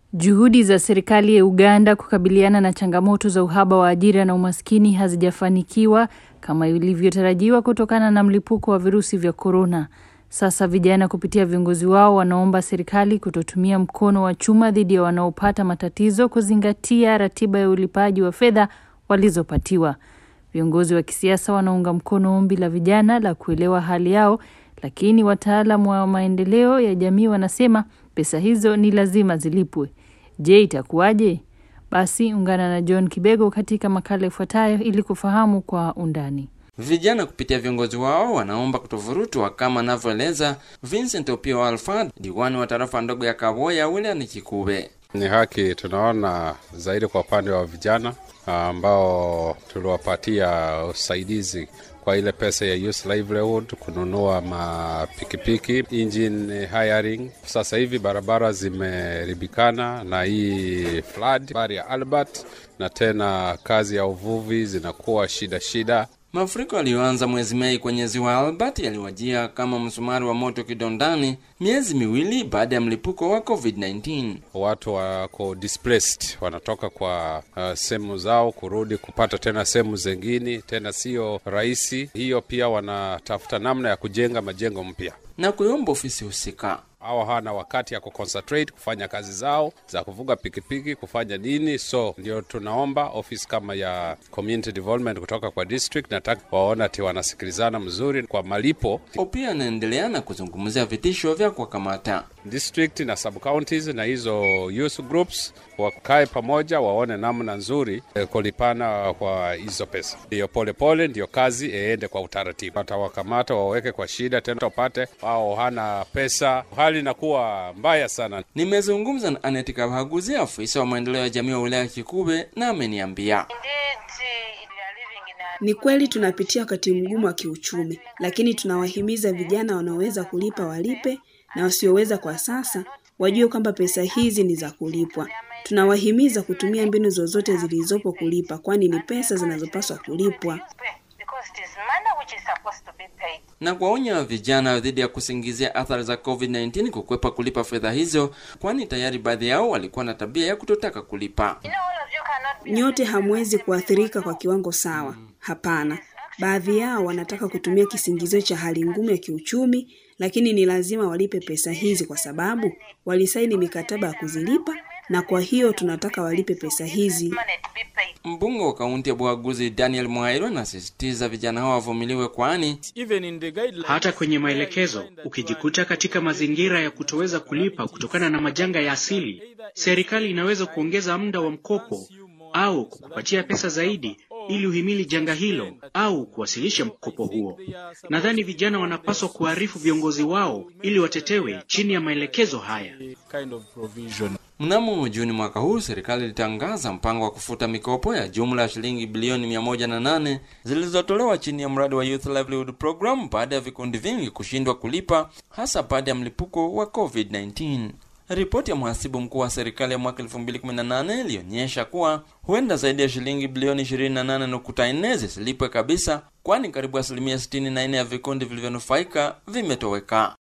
Juhudi za serikali ya Uganda kukabiliana na changamoto za uhaba wa ajira na umaskini hazijafanikiwa kama ilivyotarajiwa kutokana na mlipuko wa virusi vya korona. Sasa vijana kupitia viongozi wao wanaomba serikali kutotumia mkono wa chuma dhidi ya wanaopata matatizo kuzingatia ratiba ya ulipaji wa fedha walizopatiwa. Viongozi wa kisiasa wanaunga mkono ombi la vijana la kuelewa hali yao, lakini wataalamu wa maendeleo ya jamii wanasema pesa hizo ni lazima zilipwe. Je, itakuwaje? Basi ungana na John Kibego katika makala ifuatayo ili kufahamu kwa undani. Vijana kupitia viongozi wao wanaomba kutovurutwa kama anavyoeleza Vincent Opio Alfred, diwani wa tarafa ndogo ya Kaboya wilayani Kikube. Ni haki tunaona zaidi kwa upande wa vijana ambao tuliwapatia usaidizi kwa ile pesa ya youth livelihood, kununua mapikipiki, engine hiring. Sasa hivi barabara zimeribikana na hii flood bari ya Albert, na tena kazi ya uvuvi zinakuwa shida shida. Mafuriko yaliyoanza mwezi Mei kwenye ziwa Albert yaliwajia kama msumari wa moto kidondani, miezi miwili baada ya mlipuko wa COVID-19. Watu wako displaced, wanatoka kwa uh, sehemu zao kurudi kupata tena sehemu zingine, tena sio rahisi hiyo. Pia wanatafuta namna ya kujenga majengo mpya na kuiomba ofisi husika au hana wakati ya kuconcentrate kufanya kazi zao za kuvuga pikipiki kufanya nini. So ndio tunaomba ofisi kama ya community development kutoka kwa district, nataka waona ati wanasikilizana mzuri kwa malipo. Pia anaendelea na kuzungumzia vitisho vya kuwakamata district na sub counties na hizo youth groups wakae pamoja, waone namna nzuri eh, kulipana kwa hizo pesa. Ndiyo polepole, ndiyo kazi iende kwa utaratibu. Watawakamata waweke kwa shida tena, wapate wao hana pesa, hali inakuwa mbaya sana. Nimezungumza na Aneti Kabaguzi, afisa wa maendeleo ya jamii wa wilaya Kikube, na ameniambia ni kweli tunapitia wakati mgumu wa kiuchumi, lakini tunawahimiza vijana wanaoweza kulipa walipe na wasioweza kwa sasa wajue kwamba pesa hizi ni za kulipwa. Tunawahimiza kutumia mbinu zozote zilizopo kulipa, kwani ni pesa zinazopaswa kulipwa na kuwaonya vijana dhidi ya kusingizia athari za COVID-19 kukwepa kulipa fedha hizo, kwani tayari baadhi yao walikuwa na tabia ya kutotaka kulipa. Nyote hamwezi kuathirika kwa kiwango sawa. Hapana, baadhi yao wanataka kutumia kisingizio cha hali ngumu ya kiuchumi, lakini ni lazima walipe pesa hizi kwa sababu walisaini mikataba ya kuzilipa, na kwa hiyo tunataka walipe pesa hizi. Mbunge wa kaunti ya Bwaguzi Daniel Mwairo anasisitiza vijana hao wavumiliwe, kwani hata kwenye maelekezo ukijikuta katika mazingira ya kutoweza kulipa kutokana na majanga ya asili, serikali inaweza kuongeza muda wa mkopo au kukupatia pesa zaidi ili uhimili janga hilo au kuwasilisha mkopo huo. Nadhani vijana wanapaswa kuarifu viongozi wao ili watetewe chini ya maelekezo haya. Mnamo Juni mwaka huu serikali ilitangaza mpango wa kufuta mikopo ya jumla ya shilingi bilioni mia moja na nane zilizotolewa chini ya mradi wa Youth Livelihood Program baada ya vikundi vingi kushindwa kulipa, hasa baada ya mlipuko wa COVID-19. Ripoti ya mhasibu mkuu wa serikali ya mwaka 2018 ilionyesha kuwa huenda zaidi ya shilingi bilioni 28.4 zisilipwe kabisa, kwani karibu asilimia 64 ya vikundi vilivyonufaika vimetoweka.